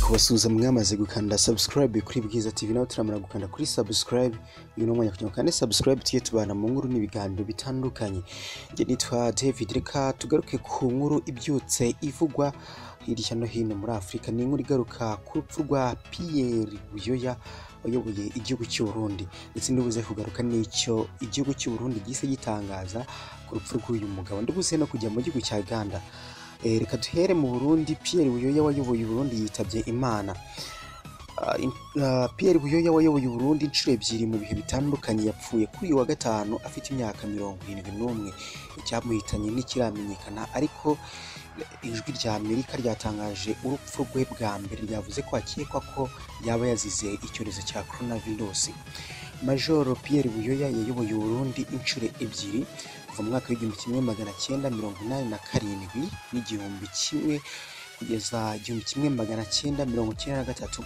kubasuhuza mwamaze gukanda subscribe kuri Bwiza TV nawe turamara gukanda kuri subscribe uyu ni umwanya kugira ngo kandi subscribe tujye tubana mu nkuru n'ibiganiro bitandukanye njye nitwa David reka tugaruke ku nkuru ibyutse ivugwa hirya no hino muri Afurika ni inkuru igaruka ku rupfu rwa Pierre Buyoya wayoboye igihugu cy'u Burundi ndetse ndibuze kugaruka n'icyo igihugu cy'u Burundi gise gitangaza ku rupfu rw'uyu mugabo ndibuze no kujya mu gihugu cya Uganda Eh, reka duhere mu burundi pierre buyoya wayoboye uburundi yitabye imana Ah, in- ah, pierre buyoya wayoboye uburundi inshuro ebyiri mu bihe bitandukanye yapfuye kuri uyu wa gatanu afite imyaka mirongo irindwi n'umwe icyamuhitanye ntikiramenyekana ariko ijwi rya amerika ryatangaje urupfu rwe bwa mbere ryavuze ko akekwa ko yaba yazize icyorezo cya coronavirus majoro pierre buyoya yayoboye uburundi inshuro ebyiri kuva mu mwaka w'igihumbi kimwe magana cyenda mirongo inani na karindwi n'igihumbi kimwe kugeza igihumbi kimwe magana cyenda mirongo cyenda na gatatu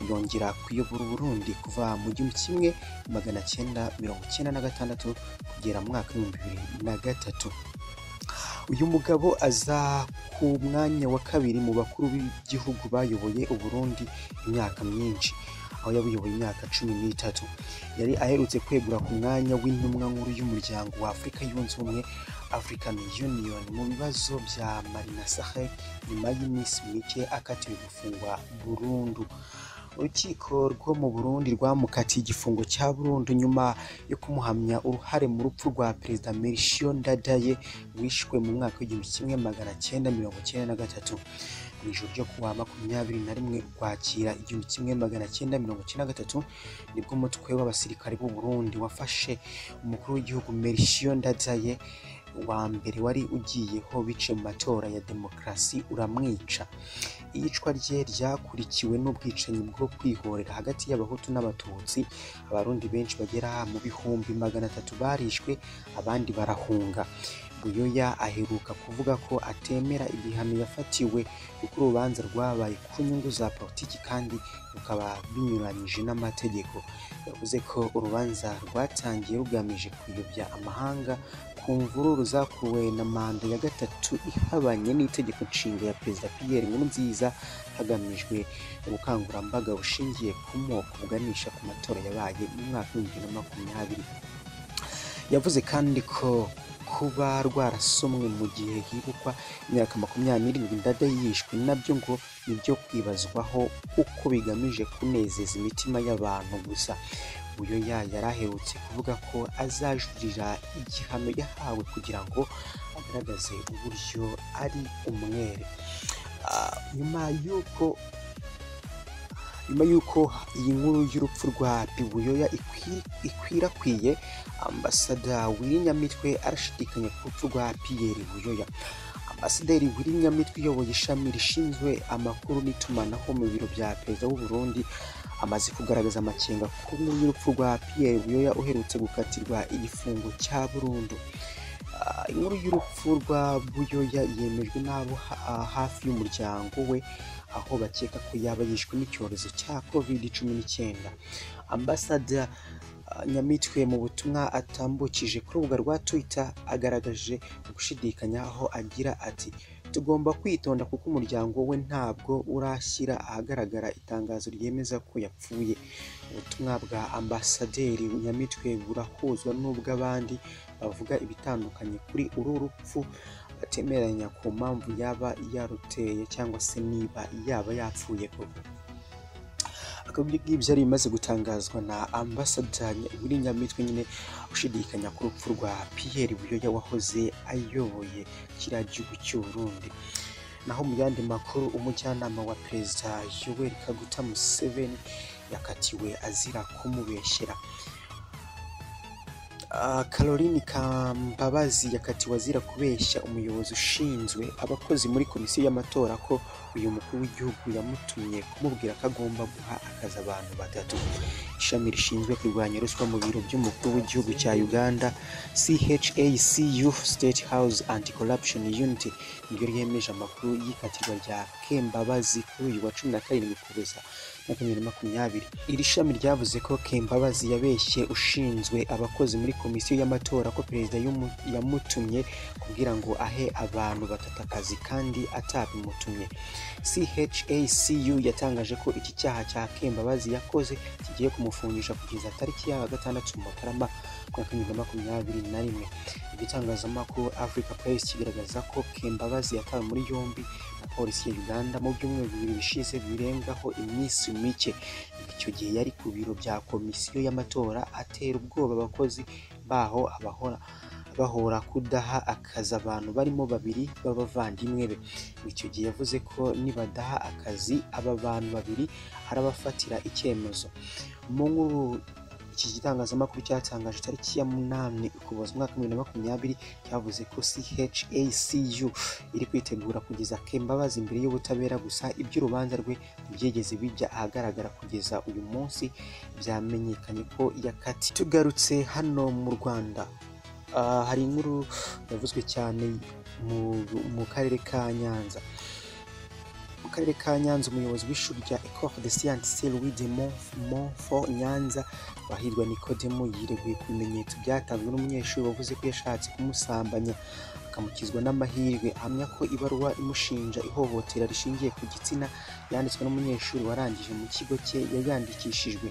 yongera kuyobora uburundi kuva mu gihumbi kimwe magana cyenda mirongo cyenda na gatandatu kugera mu mwaka w'ibihumbi bibiri na gatatu uyu mugabo aza ku mwanya wa kabiri mu bakuru b'igihugu bayoboye uburundi imyaka myinshi aho yabuyoboye imyaka cumi n'itatu yari aherutse kwegura ku mwanya w'intumwa nkuru y'umuryango wa afurika yunze ubumwe african union mu bibazo bya marina sahel nyuma y'iminsi mike akatiwe gufungwa burundu urukiko rwo mu burundi rwamukatiye igifungo cya burundu nyuma yo kumuhamya uruhare mu rupfu rwa perezida melchior ndadaye wishwe mu mwaka w'igihumbi kimwe magana cyenda mirongo cyenda na gatatu mu ijoro ryo kuwa makumyabiri na rimwe ukwakira igihumbi kimwe magana cyenda mirongo cyenda na gatatu nibwo umutwe w'abasirikare b'u Burundi wafashe umukuru w'igihugu Melchior Ndadaye wa mbere wari ugiyeho bice mu matora ya demokarasi uramwica iyicwa rye ryakurikiwe n'ubwicanyi bwo kwihorera hagati y'abahutu n'abatutsi abarundi benshi bagera mu bihumbi magana atatu barishwe abandi barahunga buyoya aheruka kuvuga ko atemera ibihano yafatiwe kuko urubanza rwabaye ku nyungu za politiki kandi rukaba binyuranyije n'amategeko yavuze ko urubanza rwatangiye rugamije kuyobya amahanga ku mvururu zakuwe na manda ya gatatu ihabanye n'itegeko nshinga ya perezida Pierre Nkurunziza hagamijwe ubukangurambaga bushingiye ku moko buganisha ku matora yabaye mu mwaka w'ibihumbi bibiri na makumyabiri yavuze kandi ko kuba rwarasomwe mu gihe hibukwa imyaka makumyabiri n'irindwi ndadaye yishwe nabyo ngo ni ibyo kwibazwaho uko bigamije kunezeza imitima y'abantu gusa buyoya yari aherutse kuvuga ko azajuririra igihano yahawe kugira ngo agaragaze uburyo ari umwere Ah, nyuma y'uko nyuma y'uko iyi nkuru y'urupfu rwa Bibuyoya ikwi- ikwirakwiye ambasada Wirinyamitwe arashidikanya ku rupfu rwa Pierre Buyoya ambasaderi Wirinyamitwe uyoboye ishami rishinzwe amakuru n'itumanaho mu biro bya perezida w'u Burundi amaze kugaragaza amakenga ku nkuru y'urupfu rwa Pierre Buyoya uherutse gukatirwa igifungo cya burundu Ah, inkuru y'urupfu rwa Buyoya yemejwe n'abo ha- ah, hafi y'umuryango we aho bakeka ko yaba yishwe n'icyorezo cya covid cumi n'icyenda ambasada ah, nyamitwe mu butumwa atambukije ku rubuga rwa twitter agaragaje gushidikanya aho agira ati tugomba kwitonda kuko umuryango we ntabwo urashyira ahagaragara itangazo ryemeza ko yapfuye ubutumwa bwa ambasaderi nyamitwe burahuzwa n'ubw'abandi bavuga ibitandukanye kuri uru rupfu batemeranya ku mpamvu yaba yaruteye cyangwa se niba yaba yapfuye koko akaba ibyo ngibyo ari ibimaze gutangazwa na ambasada Nyamitwe nyine ushidikanya ku rupfu rwa Pierre Buyoya wahoze ayoboye kiriya gihugu cy'u Burundi naho mu yandi makuru umujyanama wa perezida Yoweri Kaguta Museveni yakatiwe azira kumubeshyera Ah, Caroline Kambabazi yakatiwe azira kubeshya umuyobozi ushinzwe abakozi muri komisiyo y'amatora ko uyu mukuru w'igihugu yamutumye kumubwira ko agomba guha akazi abantu batatu ishami rishinzwe kurwanya ruswa mu biro by'umukuru w'igihugu cya uganda CHACU State House Anti-Corruption Unity niryo ryemeje amakuru y'ikatirwa rya Kembabazi kuri uyu wa cumi na karindwi Ukuboza makumyabiri makumyabiri iri shami ryavuze ko Kembabazi yabeshye ushinzwe abakozi muri komisiyo y'amatora ko perezida yumu- yamutumye kugira ngo ahe abantu batatu akazi kandi atabimutumye CHACU yatangaje ko iki cyaha cya Kembabazi yakoze kigiye kumufungisha kugeza tariki ya gatandatu Mutarama mwaka bibiri na makumyabiri na rimwe igitangazamakuru Africa Press kigaragaza ko Kembabazi yatawe muri yombi na polisi ya Uganda mu byumweru bibiri bishize birengaho iminsi mike icyo gihe yari ku biro bya komisiyo y'amatora atera ubwoba abakozi baho abahora bahora kudaha akazi abantu barimo babiri b'abavandimwe be icyo gihe yavuze ko nibadaha akazi aba bantu babiri arabafatira icyemezo mu nkuru iki gitangazamakuru cyatangaje tariki ya munani ukuboza umwaka wa bibiri na makumyabiri cyavuze ko CHACU iri kwitegura kugeza Kembabazi imbere y'ubutabera gusa iby'urubanza rwe ntibyigeze bijya ahagaragara kugeza uyu munsi byamenyekanye ko yakati tugarutse hano mu Rwanda ah, hari inkuru yavuzwe cyane mu, mu karere ka Nyanza mu karere ka Nyanza umuyobozi w'ishuri rya Ecole de Sciences Louis de Monf- Montfort Nyanza Bahirwa Nikodemo yireguye ku bimenyetso byatanzwe n'umunyeshuri wavuze ko yashatse kumusambanya akamukizwa n'amahirwe ahamya ko ibaruwa imushinja ihohotera rishingiye ku gitsina yanditswe n'umunyeshuri warangije mu kigo cye yayandikishijwe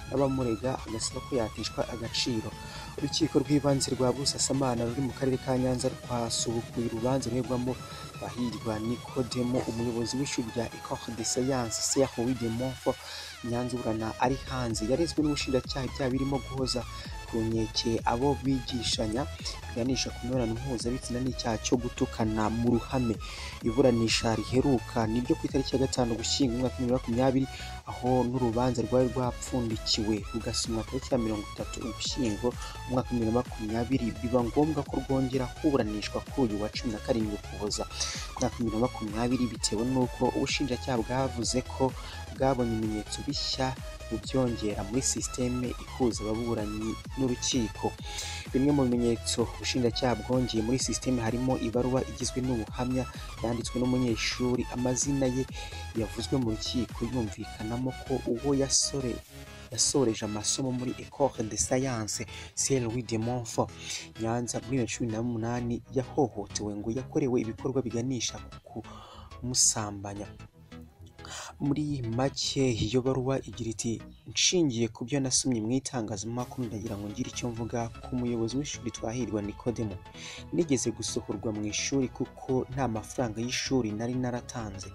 n'abamurega agasaba ko yatishwa agaciro urukiko rw'ibanze rwa Busasamana ruri mu karere ka Nyanza rwasubukuye urubanza ruregwamo Bahirwa Nikodemo umuyobozi w'ishuri rya Ecole de Sciences Louis de Montfort Nyanza uburana ari hanze yarezwe n'ubushinjacyaha ibyaha birimo guhoza ku nkeke abo bigishanya biganisha ku mibonano mpuzabitsina n'icyaha cyo gutukana mu ruhame iburanisha riheruka niryo ku itariki ya gatanu gushyingo umwaka wa bibiri na makumyabiri aho n'urubanza rwari rwapfundikiwe rugasomwa tariki ya mirongo itatu ugushyingo umwaka wa bibiri na makumyabiri biba ngombwa ko rwongera kuburanishwa kuri uyu wa cumi na karindwi ukuboza umwaka wa bibiri na makumyabiri bitewe n'uko ubushinjacyaha bwavuze ko bwabonye ibimenyetso bishya bubyongera muri sisiteme ihuza ababuranyi n'urukiko bimwe mu bimenyetso ubushinjacyaha bwongeye muri sisiteme harimo ibaruwa igizwe n'ubuhamya yanditswe n'umunyeshuri amazina ye yavuzwe mu rukiko yumvikanamo ko uwo yasore yasoreje amasomo muri Ecole de Science Saint Louis de Montfort Nyanza muri bibiri na cumi na munani yahohotewe ngo yakorewe ibikorwa biganisha ku kumusambanya muri make iyo baruwa igira iti nshingiye ku byo nasomye mu itangazamakuru ndagira ngo ngire icyo mvuga ku muyobozi w'ishuri twahirwa nikodemo nigeze gusohorwa mu ishuri kuko nta mafaranga y'ishuri nari naratanze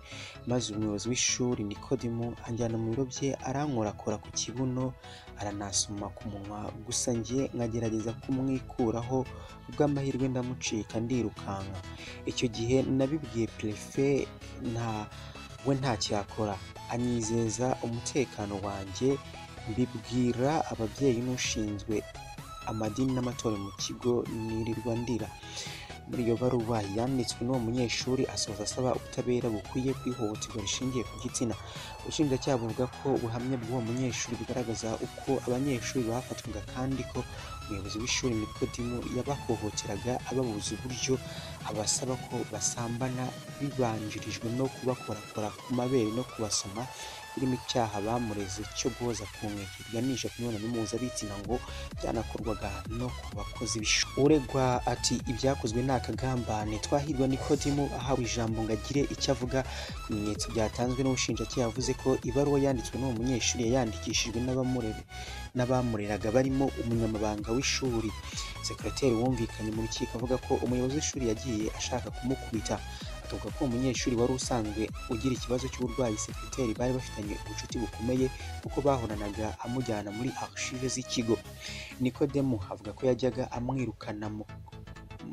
maze umuyobozi w'ishuri nikodemo anjyana mu biro bye arankorakora ku kibuno aranasoma ku munwa gusa njye nkagerageza kumwikuraho ubw'amahirwe ndamucika ndirukanka icyo gihe nabibwiye perefe nta we ntacyo yakora anyizeza umutekano wanjye mbibwira ababyeyi n'ushinzwe amadini n'amatora mu kigo nirirwa ndira muri iyo baruwa yanditswe n'uwo munyeshuri asoza asaba ubutabera bukwiye kwihohoterwa rishingiye ku gitsina ubushinjacyaha buvuga ko ubuhamya bw'uwo munyeshuri bugaragaza uko abanyeshuri bafatwaga kandi ko umuyobozi w'ishuri nikodimo yabahohoteraga ababuza uburyo abasaba ko basambana bibanjirijwe no kubakorakora ku mabere no kubasoma birimo icyaha bamureze cyo guhoza ku nkeke biganisha ku mibonano mpuzabitsina ngo byanakorwaga no ku bakozi b'ishuri uregwa ati ibyakozwe ni akagambane twahirwa nikodimo ahawe ijambo ngo agire icyo avuga ku bimenyetso byatanzwe n'ubushinjacyaha yavuze ko ibaruwa yanditswe n'uwo munyeshuri yayandikishijwe n'abamurere n'abamureraga barimo umunyamabanga w'ishuri sekiroteri wumvikanye mu rukiko avuga ko umuyobozi w'ishuri yagiye ashaka kumukubita akavuga ko umunyeshuri wari usanzwe ugira ikibazo cy'uburwayi sekiroteri bari bafitanye ubucuti bukomeye kuko bahoranaga amujyana muri archive z'ikigo nikodemu avuga ko yajyaga amwirukana mu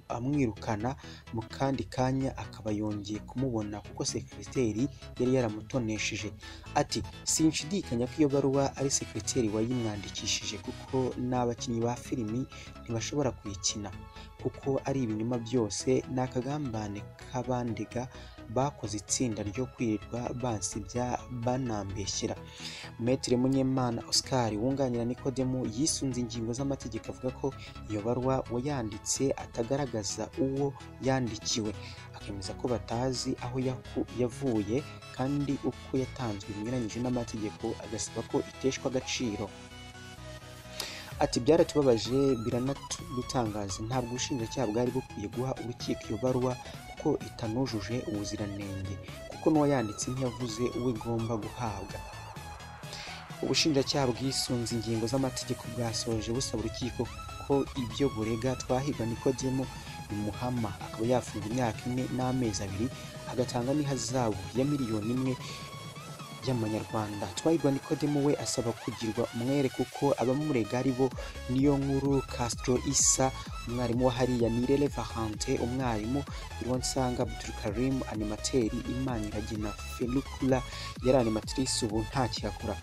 amwirukana mu kandi kanya akaba yongeye kumubona kuko sekiroteri yari yaramutonesheje ati sinshidikanya ko iyo baruwa ari sekiroteri wayimwandikishije kuko n'abakinnyi ba filimi ntibashobora kuyikina kuko ari ibinyoma byose ni akagambane k'abandega bakoze itsinda ryo kwirirwa bansibya banambeshyera Maître Munyemana Oscar wunganira Nikodemu yisunze ingingo z'amategeko avuga ko iyo barwa uwayanditse atagaragaza uwo yandikiwe akemeza ko batazi aho yaku- yavuye kandi uko yatanzwe binyuranyije n'amategeko agasaba ko iteshwa agaciro ati byaratubabaje biranadutangaza ntabwo ubushinjacyaha bwari bukwiye guha urukiko iyo baruwa kuko itanujuje ubuziranenge kuko n'uwayanditse ntiyavuze uwo igomba guhabwa ubushinjacyaha bwisunze ingingo z'amategeko bwasoje busaba urukiko ko ibyo burega twahirwa nikodemu bimuhama akaba yafungwa imyaka ine n'amezi abiri agatanga n'ihazabu ya miliyoni imwe y'amanyarwanda twahirwa nikodemu we asaba kugirwa umwere kuko abamurega ari bo niyo nkuru castro isa umwarimu wa hariya nirere vahante umwarimu nsanga abdulkarim animateri imaniragina fenukula yari animatrice ubu ntakiyakora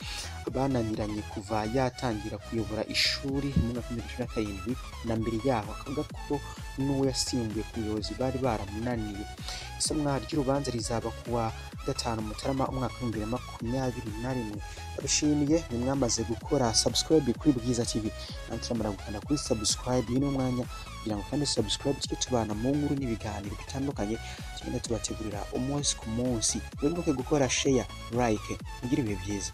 bananiranye kuva yatangira kuyobora ishuri mu mwaka w'ibihumbi bibiri na karindwi na mbere yaho akavuga ko n'uwo yasimbuye ku buyobozi bari baramunaniye isomwa ry'urubanza rizaba ku wa gatanu mutarama umwaka w'ibihumbi bibiri na makumyabiri na rimwe abishimiye mwamaze gukora subscribe kuri bwiza tv nawe turamara gukanda kuri subscribe ni umwanya kugira ngo kandi subscribe tujye tubana mu nkuru n'ibiganiro bitandukanye tugenda tubategurira umunsi ku munsi wibuke gukora share like mugire ibihe byiza